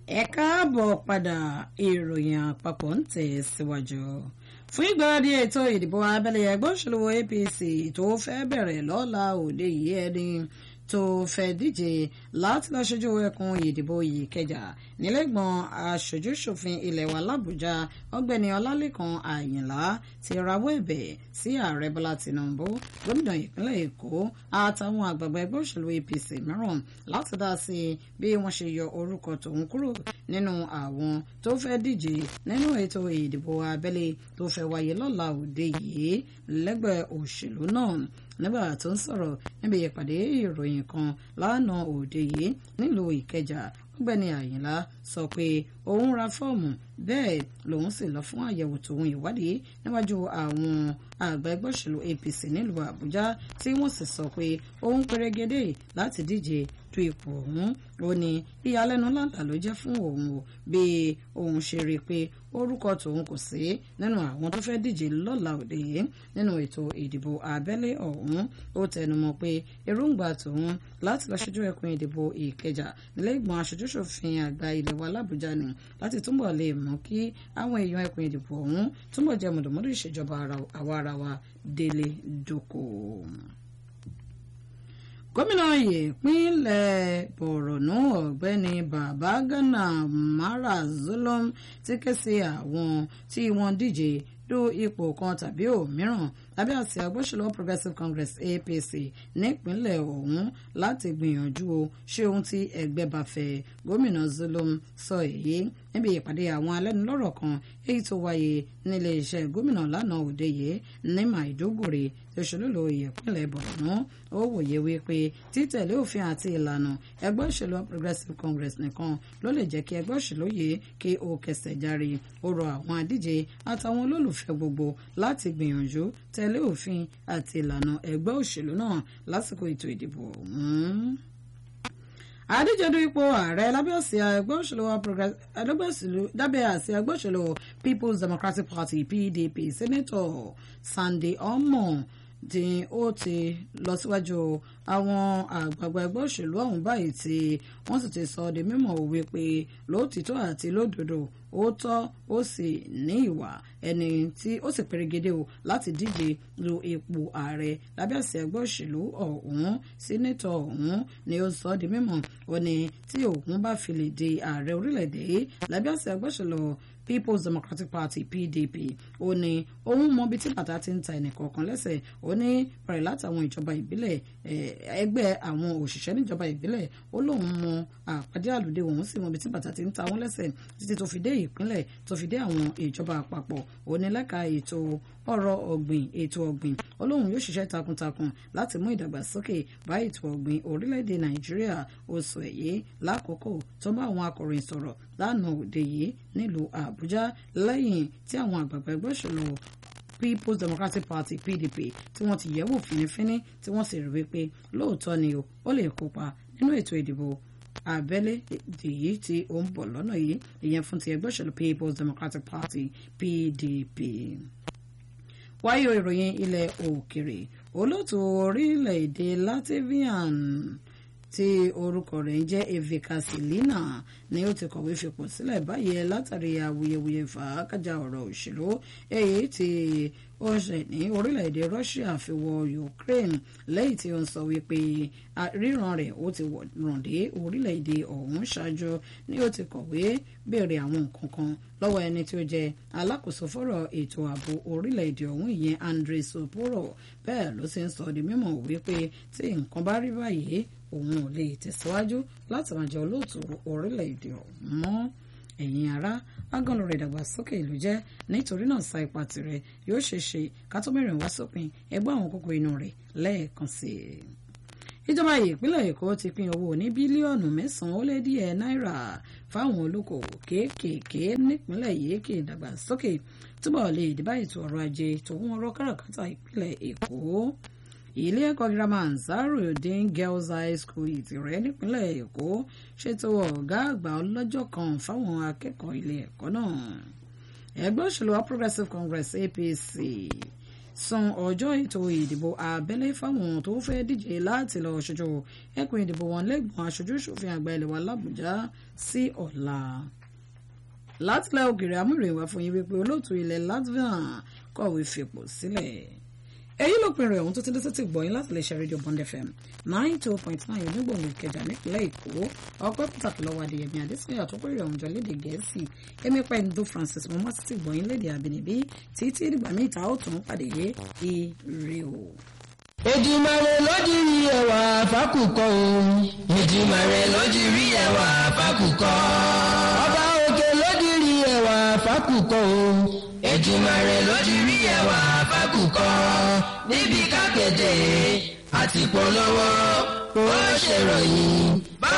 ẹ káàbọ̀ padà ìròyìn àpapọ̀ ń tẹ̀ síwájú fún ìgbáradì ètò ìdìbò abẹ́lé ẹgbẹ́ òṣèlú APC tó fẹ́ bẹ̀rẹ̀ lọ́la òde yìí ẹni tó fẹ́ díje láti lọ ṣojú ẹkùn ìdìbò yìí kẹjà nílẹ̀gbọ̀n aṣojú-ṣòfin ilẹ̀ wa làbújá ọ̀gbẹ́ni ọlálẹ́kan àyìnlá ti rawọ́ ẹ̀bẹ̀ sí ààrẹ bọ́lá tìǹbù gómìnà ìpínlẹ̀ èkó àtàwọn àgbààgbà ẹgbẹ́ òṣèlú apc mìíràn láti dá sí bí wọ́n ṣe yọ orúkọ tòun kúrò nínú àwọn tó fẹ́ díje nínú ètò ìdìbò abẹ́lé tó fẹ́ wáyé lọ́la òde yìí lẹ́gbẹ́ òṣèlú náà nígbà tó ń sọ̀rọ̀ níbi ìpàdé ìròyìn kan lánàá òde yìí nílùú ìkẹjà ọ̀gbẹ́ni àyìnlá sọ pé òun ra fọ́ọ̀mù bẹ́ẹ̀ lòun sì lọ fún àyẹ̀wò tòun ìwádìí níwájú àwọn àgbà ẹgbẹ́ òṣèlú apc nílùú àbújá tí wọ́n sì sọ pé òun pérégedé láti díje du ipò ọ̀hún ó ní ìyàlẹ́nu ńláńlá ló jẹ́ fún òun o bí òun ṣe rí i pé orúkọ tòun kò sí nínú àwọn tó fẹ́ díje lọ́la òde yìí nínú ètò ìdìbò abẹ́lé ọ̀hún ó tẹnumọ́ pé èròǹgbà tòun láti lọ ṣojú ẹkùn ìdìbò ìkẹjà nílé ìgbọ̀n aṣojúṣòfin àgbà ilẹ̀ wa làbújá ni láti túbọ̀ lè mú kí àwọn èèyàn ẹkùn ìdìbò ọ̀hún túbọ̀ jẹ́ mọ̀dọ̀mọ́dọ̀ ìṣèjọba àwa ara wa délé dóko gómìnà ìpínlẹ̀ borno ọ̀gbẹ́ni babagana mara zulum ti ké sí àwọn tí wọ́n díje du ipò kan tàbí òmíràn lábẹ́ àsíá agbóṣèlú progressive congress apc nípínlẹ̀ ọ̀hún láti gbìyànjú o ṣé ohun tí ẹgbẹ́ bá fẹ́ gómìnà zulum sọ èyí níbi ìpàdé àwọn alẹ́nulọ́rọ̀ kan èyí tó wáyé nílé iṣẹ́ gómìnà lánàá òde yìí ní maiduguri tó ṣolúlo ìpínlẹ̀ borno ó wòye wípé títẹ̀lé òfin àti ìlànà ẹgbẹ́ òṣèlú progressive congress nìkan ló lè jẹ́ kí ẹgbẹ́ òṣèlú yìí kí ó kẹsẹ̀ járe ó rọ àwọn adíje àtàwọn olólùfẹ́ gbogbo láti gbìyànjú tẹ̀lé òfin àti ìlànà ẹgbẹ́ òṣèlú náà lásìkò ètò ìdìbò ọ̀hún àdíjedu ipò ààrẹ lábẹ́ àsíá ẹgbẹ́ òṣèlú lábẹ́ àsíá ẹgbẹ́ òṣèlú people's democratic party pdp senator sunday omo tí ó ti lọ síwájú àwọn àgbààgbà ẹgbẹ́ òṣèlú ọ̀hún báyìí tí wọ́n sì ti sọ di mímọ̀ wípé lóòtítọ́ àti lódodo ó tọ́ ó sì ní ìwà ẹni tí ó sì pèrègede o láti díje lu ipò ààrẹ lábẹ́ àsíá ẹgbẹ́ òṣèlú ọ̀hún sínétọ̀ ọ̀hún ni ó sọ di mímọ̀ ó ní tí òun bá fi lè di ààrẹ orílẹ̀-èdè lábẹ́ àsíá ẹgbẹ́ òṣèlú people's democratic party pdp ó ní òun mọ ibi tí bàtà ti ń ta ẹnìkọ̀ọ̀kan lẹ́sẹ̀ ó ní bẹ̀rẹ̀ látàwọn ìjọba ìbílẹ̀ ẹgbẹ́ àwọn òṣìṣẹ́ níjọba ìbílẹ̀ ó lóun mọ àpàdé àlùdé òun sì mọ ibi tí bàtà ti ń ta wọn lẹ́sẹ̀ títí tó fi dé ìpínlẹ̀ tó fi dé àwọn ìjọba àpapọ̀ ó ní lẹ́ka ètò ọrọ̀ ọ̀gbìn ètò ọ̀gbìn ó lóun yóò ṣiṣẹ́ takuntakun láti mú ìdàgbàsókè bá ètò ọ̀gbìn orílẹ̀-èdè nàìjíríà ó sọ èyí lákòókò tó bá àwọn akọ̀ròyìn sọ̀rọ̀ lánàá òde yìí nílùú àbújá lẹ́yìn tí àwọn àgbààgbà ẹgbẹ́ òṣèlú people's democratic party pdp tí wọ́n ti yẹ̀wò fínífíní tí wọ́n sì rí wípé lóòótọ́ ni o ó lè kópa nínú ètò ìdìbò abẹ́lé èyí tí ó ń bọ̀ lọ́nà yìí ìyẹn fún ti ẹgbẹ́ òṣèlú people's democratic party pdp wáyé ìròyìn ilẹ̀ òkèrè olóòtú orílẹ̀-èdè latvian tí orúkọ rẹ̀ ń jẹ́ evika silina ni ó ti kọ̀wé fipò sílẹ̀ báyìí látàrí awuyewuye fàákàjà ọ̀rọ̀ òṣèlú èyí tí ó ṣe ní orílẹ̀-èdè Russia fi wọ Ukraine lẹ́yìn tí ó ń sọ wípé ríran rẹ̀ ó ti ràn dé orílẹ̀-èdè ọ̀hún ṣáájú ni ó ti kọ̀wé béèrè àwọn nǹkan kan lọ́wọ́ ẹni tí ó jẹ́ alákòóso fọ́rọ̀ ètò ààbò orílẹ̀-èdè ọ̀hún ìyẹn Andrei Soporo bẹ́ẹ̀ ló ti ń sọ di mímọ̀ wípé tí nǹkan bá rí báyìí òun ò lè tẹ̀síwájú láti máa jẹ́ olóòtú orílẹ̀-èdè ọ̀hún mọ́ ẹ̀yin ará agànlò rẹ̀ dàgbàsókè ìlú jẹ́ nítorí náà sa ipa tirẹ̀ yóò ṣe ṣe ká tó mẹ́rin wá sópin ẹgbẹ́ àwọn kókó inú rẹ̀ lẹ́ẹ̀kan sí i. ìjọba ìpínlẹ̀ èkó ti pín owó ní bílíọ̀nù mẹ́sàn-án ó lé díẹ̀ náírà fáwọn olókoòwò kéékèèké nípínlẹ̀ yìí kí ìdàgbàsókè túbọ̀ lè dìbà ètò ọrọ̀ ajé tòun ọrọ̀ káràkátà ìpínlẹ̀ èkó ilé ẹ̀kọ́ girama Ansarudeen Girls High School Ìtìrẹ́ nípínlẹ̀ Èkó ṣètò ọ̀gá àgbà ọlọ́jọ́ kan fáwọn akẹ́kọ̀ọ́ ilé ẹ̀kọ́ náà ẹgbẹ́ òṣèlú All Progressives Congress APC san ọjọ́ ètò ìdìbò abẹ́lé fáwọn tó fẹ́ díje láti lọ ṣojú ẹkùn ìdìbò wọn lẹ́gbọ̀n aṣojú ṣòfin àgbà ilẹ̀ wa làbújá sí ọ̀la látìlẹ̀ ògèrè amúròyìn wá fún yín wípé olóòtú ilẹ̀ Latvia kọ̀wé fipò sílẹ̀ èyí ló pinnu ẹ̀hún tó ti dé sétí gbọ̀yìn láti lè ṣe rédíò Bond FM nine two point nine onígbòǹgbò Ìkẹjà nípìnlẹ̀ Èkó ọpẹ́ pàtàkì lọ́wọ́ Adéyẹmí Adésínà tó kórè ọ̀hún jọ lédè Gẹ̀ẹ́sì èmi pa ẹni tó Francis mo má sétí gbọ̀yìn lédè àbínibí títí dìgbà míì ta ó tún pàdé yé ire o. Èdùmàrè lójúrí ẹwà fákùkọ o. Èdùmàrè lójúrí ẹwà fákùkọ. Ọba òkè lójúrí ẹwà fákùkọ o. Èdùmàrè lójúrí ẹwà fákùkọ. Níbi kákéde àti polówó ó ṣèròyìn.